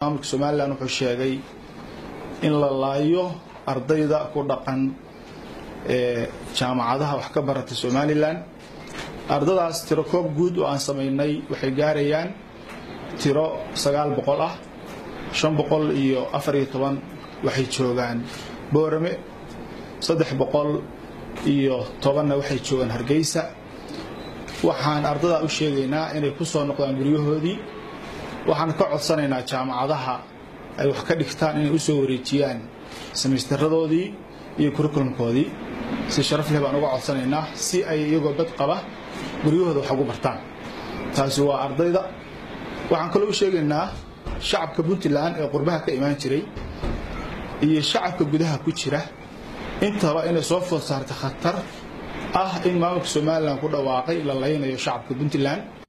maamulka somalilan wuxuu sheegay in la laayo ardayda ku dhaqan ee jaamacadaha wax ka barata somalilan ardadaas tiro koob guud oo aan samaynay waxay gaarayaan tiro sagaal boqol ah shan boqol iyo afar iyo toban waxay joogaan boorame saddex boqol iyo tobanna waxay joogaan hargeysa waxaan ardadaa u sheegaynaa inay ku soo noqdaan guryahoodii waxaan ka codsanaynaa jaamacadaha ay wax ka dhigtaan inay u soo wareejiyaan samaystaradoodii iyo kurikulumkoodii si sharaf leh baan uga codsanaynaa si ay iyagoo bad qaba guryahooda wax ugu bartaan taasi waa ardayda waxaan kaloo u sheegaynaa shacabka puntland ee qurbaha ka imaan jiray iyo shacabka gudaha ku jira intaba inay soo food saartay khatar ah in maamulka somalilan ku dhawaaqay la laynayo shacabka puntland